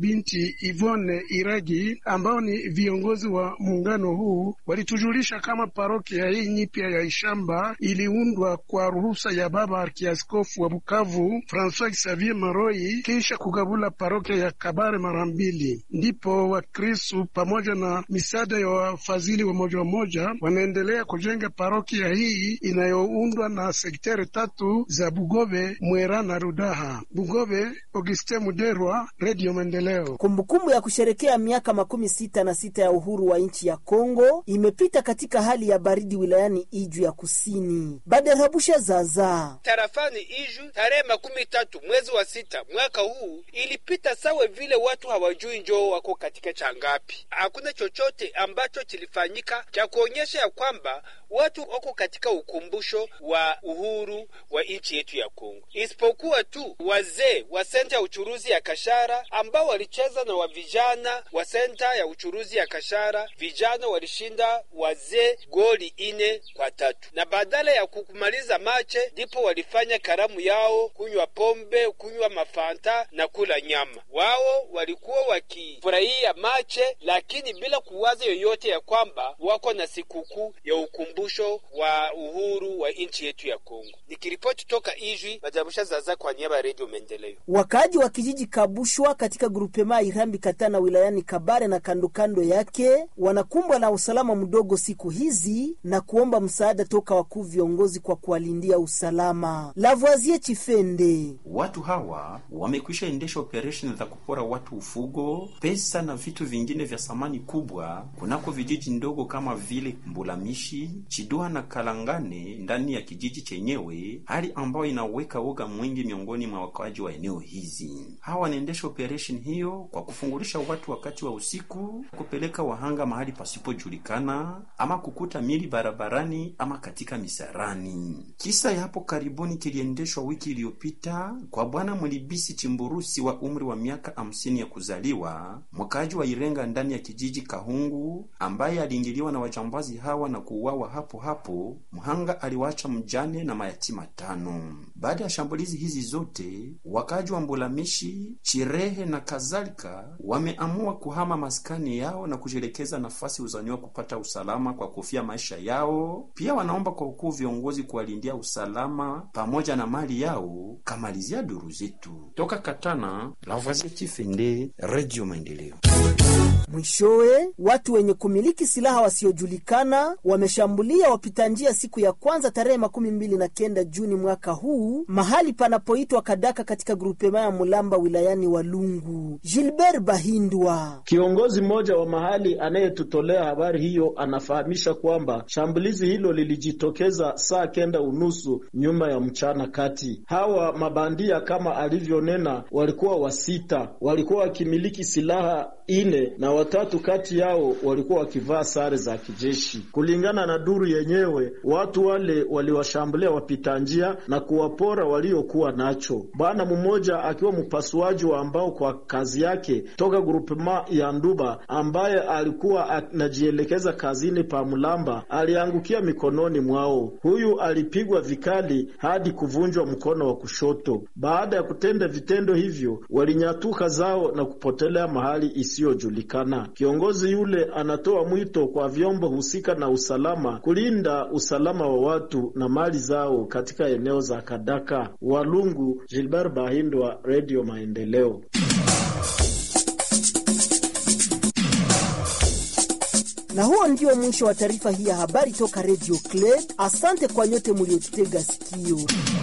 binti Ivone Iragi ambao ni viongozi wa muungano huu walitujulisha kama parokia hii nyipya ya Ishamba iliundwa kwa ruhusa ya baba arkiaskofu wa Bukavu Francois Xavier Maroi kisha kugabula parokia ya Kabare mara mbili. Ndipo Wakristu pamoja na misaada ya wafadhili wa moja wa moja wanaendelea kujenga parokia hii inayoundwa na sekteri tatu za Bugobe, Mwera na Rudaha. Bugobe, Auguste Muderwa, Radio Maendeleo. Kumbukumbu ya kusherekea miaka makumi sita na sita ya uhuru wa nchi ya Kongo imepita katika hali ya baridi wilayani Iju ya kusini. Badarabusha zaza tarafani Iju tarehe makumi tatu mwezi wa sita mwaka huu ilipita sawe vile watu hawajui njoo wako katika changapi. Hakuna chochote ambacho kilifanyika cha kuonyesha ya kwamba watu wako katika ukumbusho wa uhuru wa nchi yetu ya Kongo, isipokuwa tu wazee wa senta ya uchuruzi ya Kashara ambao walicheza na wa vijana wa senta ya uchuruzi ya Kashara. Vijana walishinda wazee goli ine kwa tatu, na badala ya kukumaliza mache ndipo walifanya karamu yao, kunywa pombe, kunywa mafanta na kula nyama. Wao walikuwa wakifurahia mache, lakini bila kuwaza yoyote ya kwamba wako na sikukuu ya ukumbusho wa uhuru wa nchi yetu ya Kongo. Nikiripoti toka Ijwi, Majabusha Zaza kwa niaba ya Redio Maendeleo. Wakaaji wa kijiji Kabushwa katika grupema Irambi Katana wilayani Kabare na kando kando yake wanakumbwa na usalama mdogo siku hizi na kuomba msaada toka wakuu viongozi kwa kuwalindia usalama. Lavoisier Chifende: watu hawa wamekwisha endesha operesheni za kupora watu ufugo, pesa na vitu vingine vya thamani kubwa kunako vijiji ndogo kama vile Mbulamishi, Chidua na Kalangane ndani ya kijiji chenyewe, hali ambayo inaweka woga mwingi miongoni mwa wakaaji wa eneo hizi. Hawa wanaendesha operesheni hiyo kwa kufungulisha watu wakati wa usiku, kupeleka wahanga mahali pasipojulikana, ama kukuta mili barabarani ama katika misarani. Kisa ya hapo karibuni kiliendeshwa wiki iliyopita kwa bwana Mulibisi Chimburusi wa umri wa miaka hamsini ya kuzaliwa, mkaaji wa Irenga ndani ya kijiji Kahungu, ambaye aliingiliwa na wajambazi hawa na kuuawa hapo hapo. Mhanga aliwacha mjane na mayatima tano. Baada ya shambulizi hizi zote, wakaaji wa Mbulamishi, Chirehe na kadhalika wameamua kuhama maskani yao na kujielekeza nafasi uzaniwa kupata usalama kwa kufia maisha yao. Pia wanaomba kwa ukuu viongozi kuwalindia usalama pamoja na mali yao. Kamalizia duru zetu toka Katana, Lavoisier Chifende, Radio Maendeleo. Mwishowe, watu wenye kumiliki silaha wasiojulikana wameshambulia wapita njia siku ya kwanza tarehe makumi mbili na kenda Juni mwaka huu mahali panapoitwa Kadaka katika grupema ya Mulamba wilayani Walungu. Gilbert Bahindwa, kiongozi mmoja wa mahali anayetutolea habari hiyo, anafahamisha kwamba shambulizi hilo lilijitokeza saa kenda unusu nyuma ya mchana kati. Hawa mabandia kama alivyonena, walikuwa wasita, walikuwa wakimiliki silaha ine na watatu kati yao walikuwa wakivaa sare za kijeshi. Kulingana na duru yenyewe, watu wale waliwashambulia wapita njia na kuwapora waliokuwa nacho. Bwana mmoja akiwa mpasuaji wa ambao kwa kazi yake toka grupema ya Nduba, ambaye alikuwa anajielekeza kazini pa Mulamba, aliangukia mikononi mwao. Huyu alipigwa vikali hadi kuvunjwa mkono wa kushoto. Baada ya kutenda vitendo hivyo, walinyatuka zao na kupotelea mahali isiyojulikana. Kiongozi yule anatoa mwito kwa vyombo husika na usalama kulinda usalama wa watu na mali zao katika eneo za Kadaka. Walungu, Gilbert Bahindwa, Radio Maendeleo. na huo ndio mwisho wa taarifa hii ya habari toka Radio Club. Asante kwa nyote muliotutega sikio.